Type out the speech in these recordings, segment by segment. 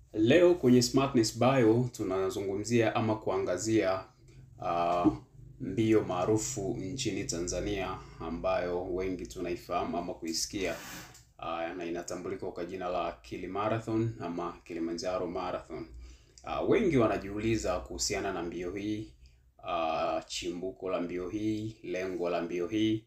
Leo kwenye Smartness Bio tunazungumzia ama kuangazia uh, mbio maarufu nchini Tanzania ambayo wengi tunaifahamu ama kuisikia uh, na inatambulika kwa jina la Kili Marathon ama Kilimanjaro Marathon. Uh, wengi wanajiuliza kuhusiana na mbio hii uh, chimbuko la mbio hii, lengo la mbio hii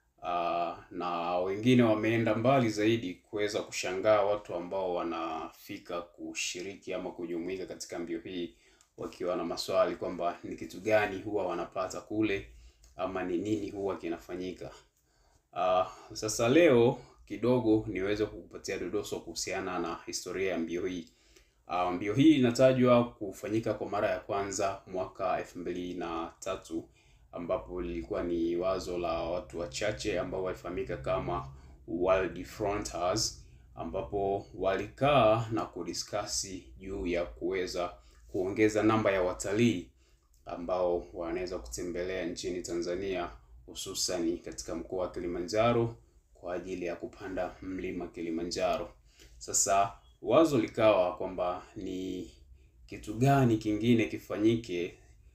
uh, na wengine wameenda mbali zaidi kuweza kushangaa watu ambao wanafika kushiriki ama kujumuika katika mbio hii wakiwa na maswali kwamba ni kitu gani huwa wanapata kule ama ni nini huwa kinafanyika. Uh, sasa leo kidogo niweze kukupatia dodoso kuhusiana na historia ya mbio hii. Uh, mbio hii inatajwa kufanyika kwa mara ya kwanza mwaka elfu mbili na tatu ambapo lilikuwa ni wazo la watu wachache ambao walifahamika kama World Fronters, ambapo walikaa na kudiskasi juu ya kuweza kuongeza namba ya watalii ambao wanaweza kutembelea nchini Tanzania hususani katika mkoa wa Kilimanjaro kwa ajili ya kupanda mlima Kilimanjaro. Sasa wazo likawa kwamba ni kitu gani kingine kifanyike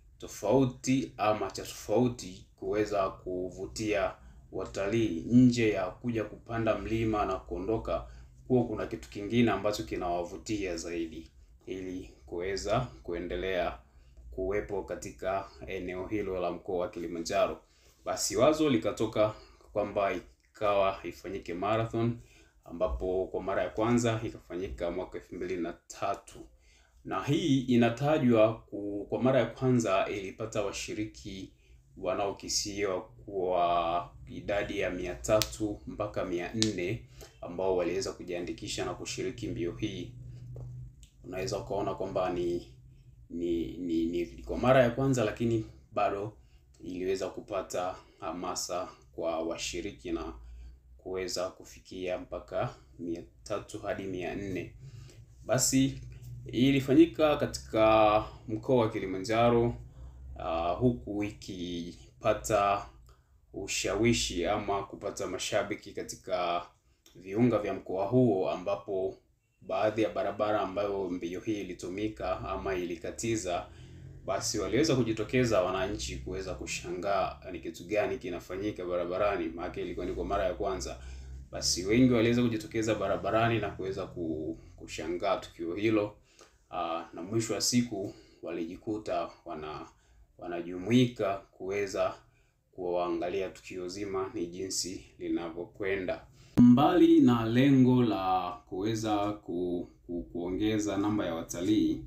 tofauti ama cha tofauti kuweza kuvutia watalii nje ya kuja kupanda mlima na kuondoka, kuwa kuna kitu kingine ambacho kinawavutia zaidi ili kuweza kuendelea kuwepo katika eneo hilo la mkoa wa Kilimanjaro. Basi wazo likatoka kwamba ikawa ifanyike marathon, ambapo kwa mara ya kwanza ikafanyika mwaka elfu mbili na tatu na hii inatajwa ku, kwa mara ya kwanza ilipata washiriki wanaokisiwa kwa idadi ya mia tatu mpaka mia nne ambao waliweza kujiandikisha na kushiriki mbio hii. Unaweza ukaona kwamba ni ni, ni ni kwa mara ya kwanza, lakini bado iliweza kupata hamasa kwa washiriki na kuweza kufikia mpaka mia tatu hadi mia nne. Basi ilifanyika katika mkoa wa Kilimanjaro uh, huku ikipata ushawishi ama kupata mashabiki katika viunga vya mkoa huo, ambapo baadhi ya barabara ambayo mbio hii ilitumika ama ilikatiza, basi waliweza kujitokeza wananchi kuweza kushangaa ni kitu gani kinafanyika barabarani, maana ilikuwa ni kwa mara ya kwanza. Basi wengi waliweza kujitokeza barabarani na kuweza kushangaa tukio hilo. Aa, na mwisho wa siku walijikuta wana wanajumuika kuweza kuangalia tukio zima ni jinsi linavyokwenda. Mbali na lengo la kuweza ku, ku, kuongeza namba ya watalii,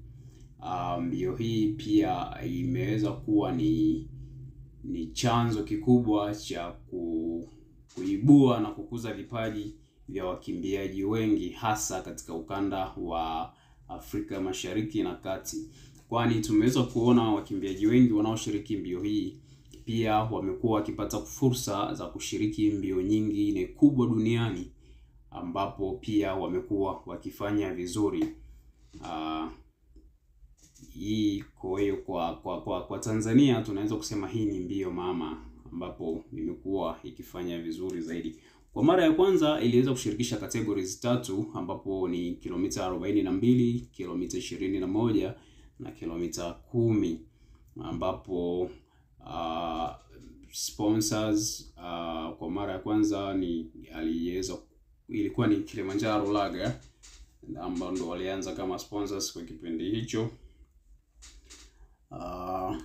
mbio hii pia imeweza kuwa ni ni chanzo kikubwa cha ku, kuibua na kukuza vipaji vya wakimbiaji wengi hasa katika ukanda wa Afrika Mashariki na Kati, kwani tumeweza kuona wakimbiaji wengi wanaoshiriki mbio hii pia wamekuwa wakipata fursa za kushiriki mbio nyingine kubwa duniani ambapo pia wamekuwa wakifanya vizuri. Uh, hii kwa hiyo kwa, kwa, kwa, kwa Tanzania tunaweza kusema hii ni mbio mama ambapo imekuwa ikifanya vizuri zaidi. Kwa mara ya kwanza iliweza kushirikisha categories tatu ambapo ni kilomita 42, kilomita 21 na kilomita kumi ambapo uh, sponsors uh, kwa mara ya kwanza ni aliweza ilikuwa ni Kilimanjaro Lager ambao ndo walianza kama sponsors kwa kipindi hicho. Uh,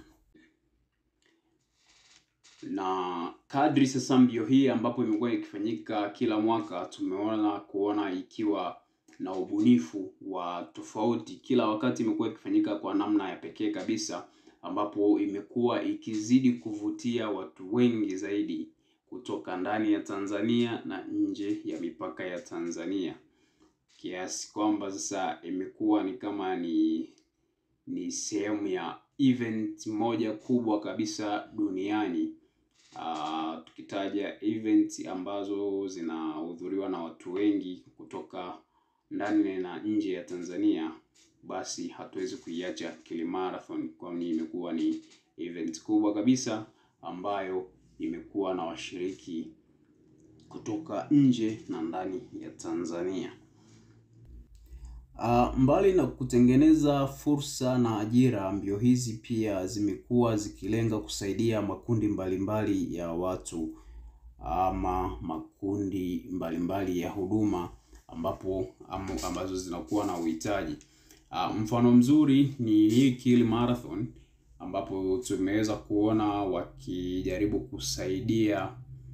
na kadri sasa mbio hii ambapo imekuwa ikifanyika kila mwaka, tumeona kuona ikiwa na ubunifu wa tofauti. Kila wakati imekuwa ikifanyika kwa namna ya pekee kabisa, ambapo imekuwa ikizidi kuvutia watu wengi zaidi kutoka ndani ya Tanzania na nje ya mipaka ya Tanzania, kiasi kwamba sasa imekuwa ni kama ni ni sehemu ya event moja kubwa kabisa duniani. Uh, tukitaja event ambazo zinahudhuriwa na watu wengi kutoka ndani na nje ya Tanzania, basi hatuwezi kuiacha Kili Marathon, kwani imekuwa ni event kubwa kabisa ambayo imekuwa na washiriki kutoka nje na ndani ya Tanzania. Uh, mbali na kutengeneza fursa na ajira, mbio hizi pia zimekuwa zikilenga kusaidia makundi mbalimbali mbali ya watu ama makundi mbalimbali mbali ya huduma ambapo amu, ambazo zinakuwa na uhitaji. Uh, mfano mzuri ni hii Kiel Marathon ambapo tumeweza kuona wakijaribu kusaidia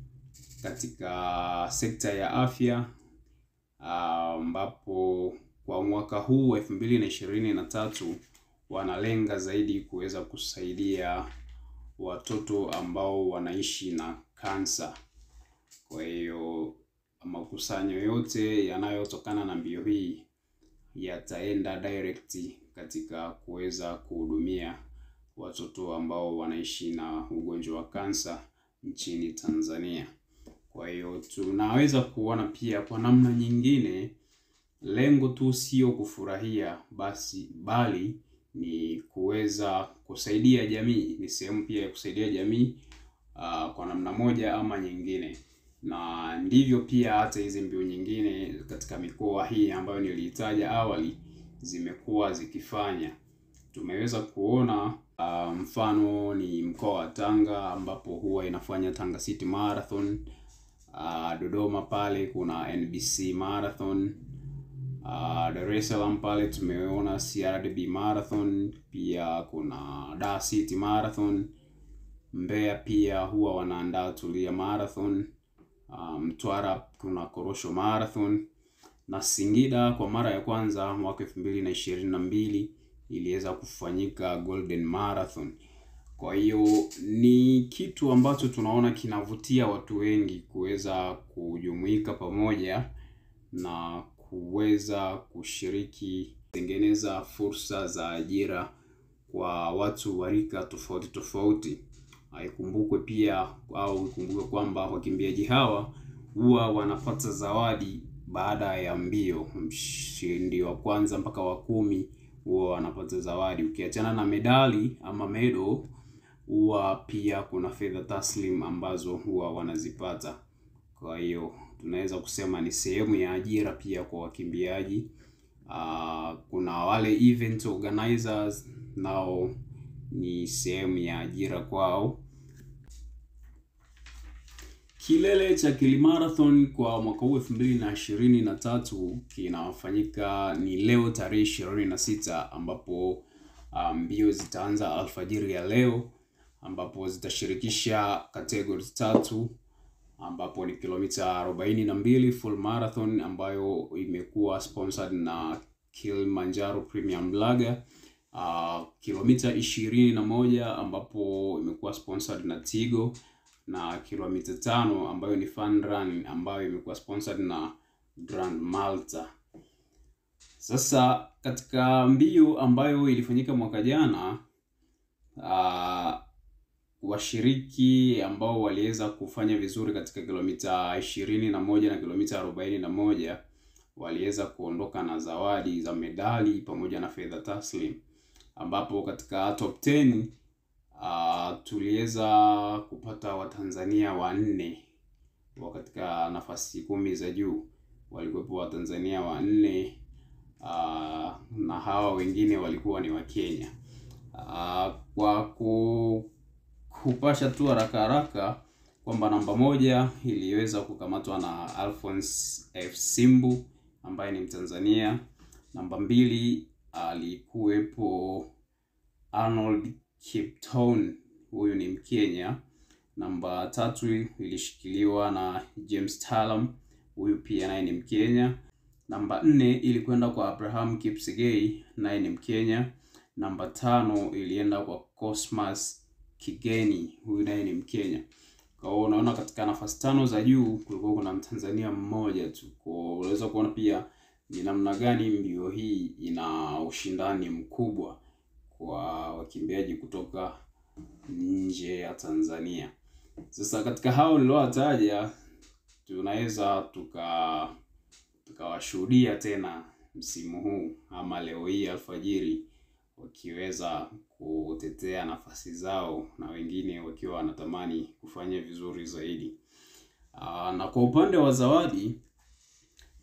katika sekta ya afya ambapo uh, kwa mwaka huu elfu mbili na ishirini na tatu wanalenga zaidi kuweza kusaidia watoto ambao wanaishi na kansa. Kwa hiyo makusanyo yote yanayotokana na mbio hii yataenda direct katika kuweza kuhudumia watoto ambao wanaishi na ugonjwa wa kansa nchini Tanzania. Kwa hiyo tunaweza kuona pia kwa namna nyingine, lengo tu sio kufurahia basi, bali ni kuweza kusaidia jamii. Ni sehemu pia ya kusaidia jamii uh, kwa namna moja ama nyingine, na ndivyo pia hata hizi mbio nyingine katika mikoa hii ambayo niliitaja awali zimekuwa zikifanya. Tumeweza kuona uh, mfano ni mkoa wa Tanga ambapo huwa inafanya Tanga City Marathon. Uh, Dodoma pale kuna NBC Marathon. Uh, Dar es Salaam pale tumeona CRDB Marathon, pia kuna Dar City Marathon. Mbeya pia huwa wanaandaa Tulia Marathon. Uh, Mtwara kuna Korosho Marathon na Singida kwa mara ya kwanza mwaka elfu mbili na ishirini na mbili iliweza kufanyika Golden Marathon. Kwa hiyo ni kitu ambacho tunaona kinavutia watu wengi kuweza kujumuika pamoja na kuweza kushiriki kutengeneza fursa za ajira kwa watu wa rika tofauti tofauti. Ikumbukwe pia au ikumbukwe kwamba wakimbiaji hawa huwa wanapata zawadi baada ya mbio. Mshindi wa kwanza mpaka wa kumi huwa wanapata zawadi. Ukiachana na medali ama medo, huwa pia kuna fedha taslim ambazo huwa wanazipata. Kwa hiyo tunaweza kusema ni sehemu ya ajira pia kwa wakimbiaji. Uh, kuna wale event organizers nao ni sehemu ya ajira kwao. Kilele cha Kiel Marathon kwa mwaka huu elfu mbili na ishirini na tatu kinafanyika ni leo tarehe ishirini na sita ambapo mbio um, zitaanza alfajiri ya leo ambapo zitashirikisha categories tatu ambapo ni kilomita arobaini na mbili full marathon ambayo imekuwa sponsored na Kilimanjaro Premium Lager. Uh, kilomita ishirini na moja ambapo imekuwa sponsored na Tigo na kilomita tano ambayo ni fun run ambayo imekuwa sponsored na Grand Malta. Sasa katika mbio ambayo ilifanyika mwaka jana uh, washiriki ambao waliweza kufanya vizuri katika kilomita ishirini na moja na kilomita arobaini na moja waliweza kuondoka na zawadi za medali pamoja na fedha taslim, ambapo katika top 10 uh, tuliweza kupata Watanzania wanne wa katika nafasi kumi za juu walikuwepo Watanzania wanne uh, na hawa wengine walikuwa ni Wakenya. Uh, kwa ku kupasha tu haraka haraka kwamba namba moja iliweza kukamatwa na Alphonse F Simbu ambaye ni Mtanzania. Namba mbili alikuwepo Arnold Kipton, huyu ni Mkenya. Namba tatu ilishikiliwa na James Talam, huyu pia naye ni Mkenya. Namba nne ilikwenda kwa Abraham Kipsigei, naye ni Mkenya. Namba tano ilienda kwa Cosmas Kigeni, huyu naye ni Mkenya. Kwa hiyo unaona katika nafasi tano za juu kulikuwa kuna Mtanzania mmoja tu. Kwa unaweza kuona pia ni namna gani mbio hii ina ushindani mkubwa kwa wakimbiaji kutoka nje ya Tanzania. Sasa katika hao niliowataja tunaweza tuka tukawashuhudia tena msimu huu ama leo hii alfajiri wakiweza kutetea nafasi zao na wengine wakiwa wanatamani kufanya vizuri zaidi. Aa, na kwa upande wa zawadi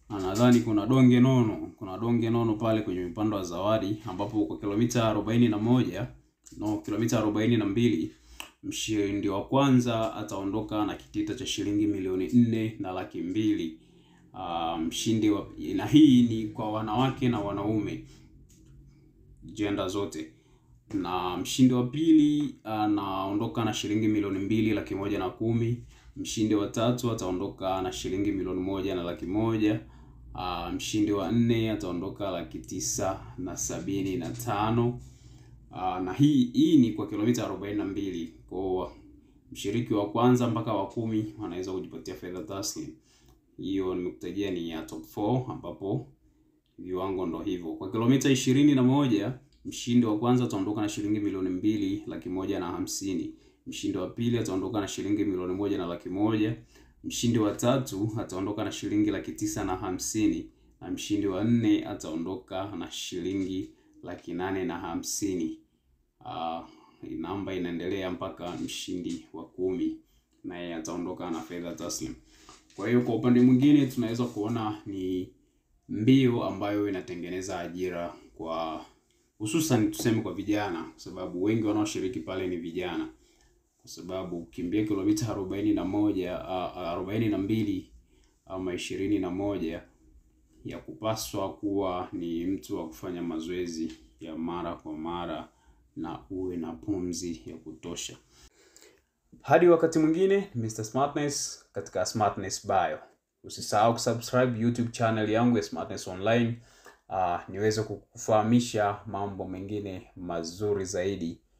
Na nadhani kuna donge nono, kuna donge nono pale kwenye upande wa zawadi, ambapo kwa kilomita arobaini na moja no, kilomita arobaini na mbili mshindi wa kwanza ataondoka na kitita cha shilingi milioni nne na laki mbili. Uh, mshindi wa, na hii ni kwa wanawake na wanaume jenda zote, na mshindi wa pili anaondoka na shilingi milioni mbili laki moja na kumi. Mshindi wa tatu ataondoka na shilingi milioni moja na laki moja. Uh, mshindi wa nne ataondoka laki tisa na sabini na tano. Uh, na hii hii ni kwa kilomita arobaini na mbili. Kwa mshiriki wa kwanza mpaka wa kumi wanaweza kujipatia fedha taslim. Hiyo nimekutajia ni ya top 4 ambapo viwango ndo hivyo. Kwa kilomita ishirini na moja mshindi wa kwanza ataondoka na shilingi milioni mbili laki moja na hamsini. Mshindi wa pili ataondoka na shilingi milioni moja na laki moja. Mshindi wa tatu ataondoka na shilingi laki tisa na hamsini na mshindi wa nne ataondoka na shilingi laki nane na hamsini. Uh, namba inaendelea mpaka mshindi wa kumi naye ataondoka na fedha taslim. Kwa hiyo kwa upande mwingine tunaweza kuona ni mbio ambayo inatengeneza ajira kwa hususan tuseme kwa vijana, kwa sababu wengi wanaoshiriki pale ni vijana, kwa sababu ukimbia kilomita arobaini na moja arobaini na mbili ama ishirini na moja ya kupaswa kuwa ni mtu wa kufanya mazoezi ya mara kwa mara na uwe na pumzi ya kutosha. Hadi wakati mwingine, Mr. Smartness katika Smartness Bio. Usisahau kusubscribe YouTube channel yangu ya Smartness Online, uh, niweze kukufahamisha mambo mengine mazuri zaidi